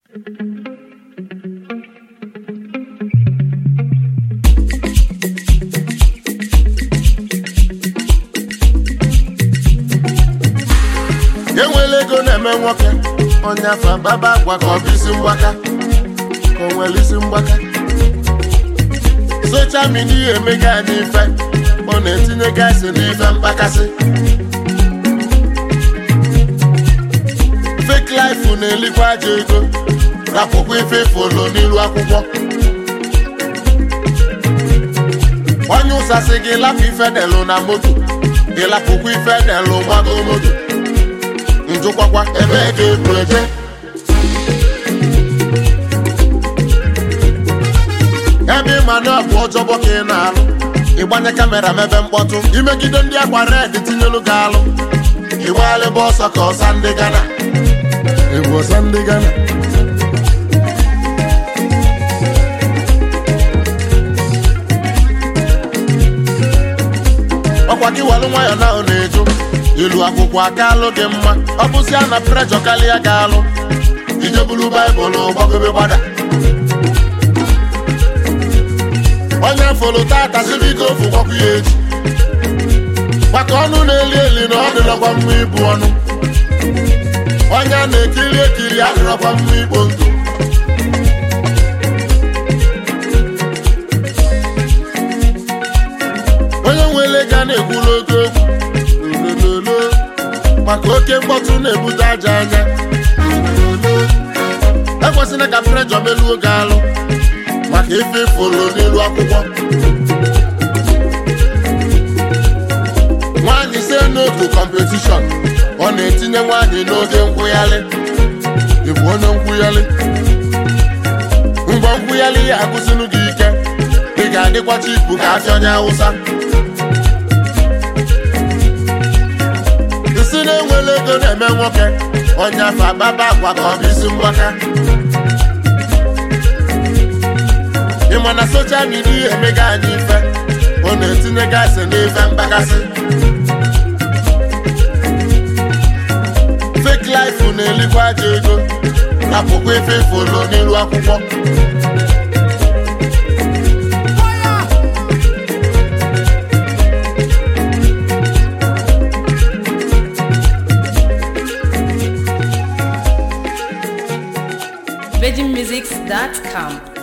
enwela ego na-eme nwoke onye afọ baba agwa ka ọ bụ isi mgbaka ka o nwere isi mgbaka socha midia emega anyị ife ọ na-etinye gaasị n'ife mkpakasị fake life na-elikwa aja ego rapụkwa ife folo n'ilu akwụkwọ onye ụsasị gị lapụ ife delụ na moto gị lapụkwa ife delụ gbago moto njụkwakwa ebe ga ebu eje ebe ịma na ọ bụ ọjọbọ ka ị na-alụ ịgbanye kamera mebe mkpọtụ imegide ndị akwa red tinyelu gị alụ ịgbalịba ọsọ ka ọsa ndị gana ịbụ ọsa ndị gana ọkwa gị walụ nwayọ na ọ na-eju ilu akwụkwọ aka alụ gị mma ọ bụzia na prejọ karịa ga alụ ijebulu baịbụl gbagobe gbada onye folo tata sibiko ofu gwakwu ya echi maka ọnụ na-eli eli na ọ dịrọkwa mma ibu ọnụ onye a na-ekiri ekiri adịrọkwa mma ikpo ntụ onye nwere ga na-ekwulu oke okwu lololo maka oke mkpọtụ na-ebute aja anya lololo ekwesịrị ka prejọ meluo gị alụ maka ife folo n'elu akwụkwọ nwaanyị si n'otu kọmpetishọn ọ na-etinye nwaanyị n'oge nkwụghalị ịbụ onye nkwụghalị ngwa nkwụghalị ya agụsịnụ gị ike ị ga-adịkwa chipu ka afịa onye awụsa isi na-enwere ego na-eme nwoke onye afọ agbaba agwa ka ọ bụ isi mgbaka ịma na soshal midia emega anyị ife ọ na-etinye gaasị n'ife mkpakasị fake life na-elikwa aja ego rapụkwa ife folo n'ilu akwụkwọ VeggieMusics.com